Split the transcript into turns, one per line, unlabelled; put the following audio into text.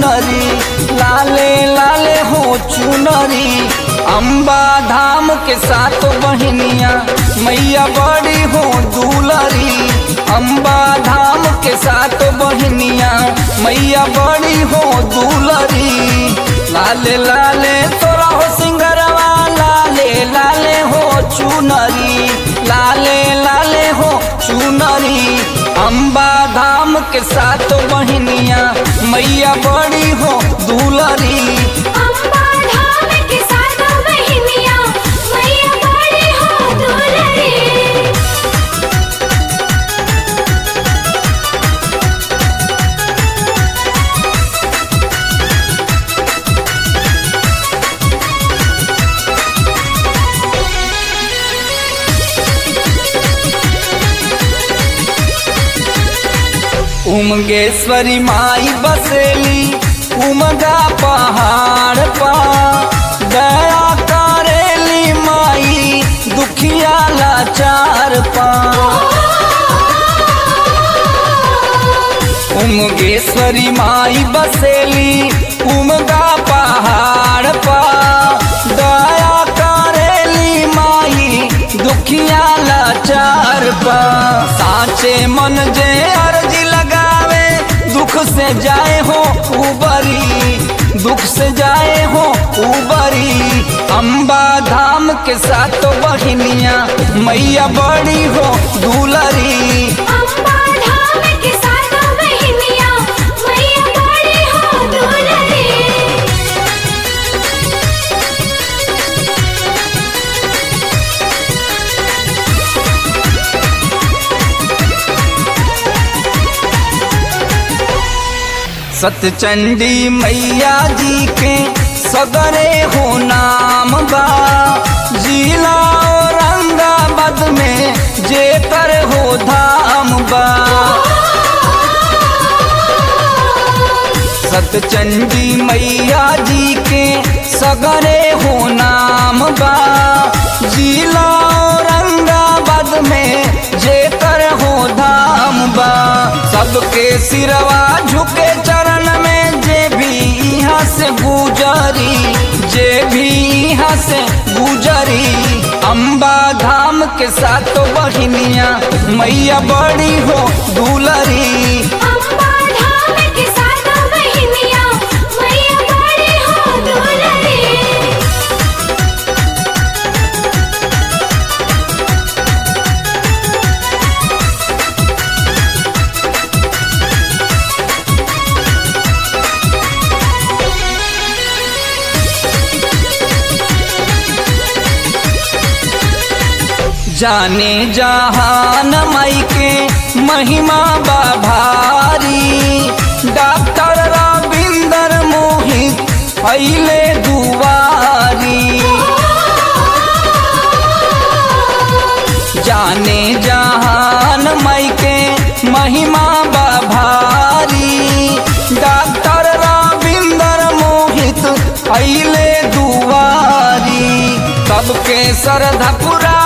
चुनरी लाले लाले हो चुनरी अम्बा धाम के साथ बहनिया मैया बड़ी हो दुलरी अम्बा धाम के साथ बहनिया मैया बड़ी हो दुलरी लाले लाले तोरा हो सिंगरवा लाले लाले हो चुनरी लाले लाले हो चुनरी अम्बा धाम के साथ बहनिया मैया बड़ी हो दुलरी
अम्बा धाम के साथ बहनिया मैया बड़ी हो दुलरी
उमगेश्वरी माई बसेली उमगा पहाड़ पा दया करेली माई दुखिया लाचार पा उमगेश्वरी माई बसेली उमगा पहाड़ पा दया करेली माई दुखिया लाचार पा साचे मन जे अर्जी लगावे दुख से जाए हो उबरी दुख से जाए हो उबरी अम्बा धाम के साथ बहनिया मैया बड़ी हो दुलरी
अम्बा धाम के साथ बहनिया मैया बड़ी हो दुलरी
सतचंडी मैया जी के सगरे हो नाम बा जिला औरंगाबाद में जेकर हो धाम बा सतचंडी मैया जी के सगरे हो नाम बा जिला औरंगाबाद में जेकर हो धाम बा सबके सिरवा झुके चरण में जे भी यहाँ से गुजरी जे भी यहाँ से गुजरी अम्बा धाम के साथ बहनिया मैया बड़ी हो दुलरी
अम्बा धाम के साथ बहनिया मैया बड़ी हो दुलरी
जाने जहान माई के महिमा बा भारी डॉक्टर रविंदर मोहित पहले दुआरी जाने जहान माई के महिमा बा भारी डॉक्टर रविंदर मोहित पहले दुआरी सबके श्रद्धा पुरा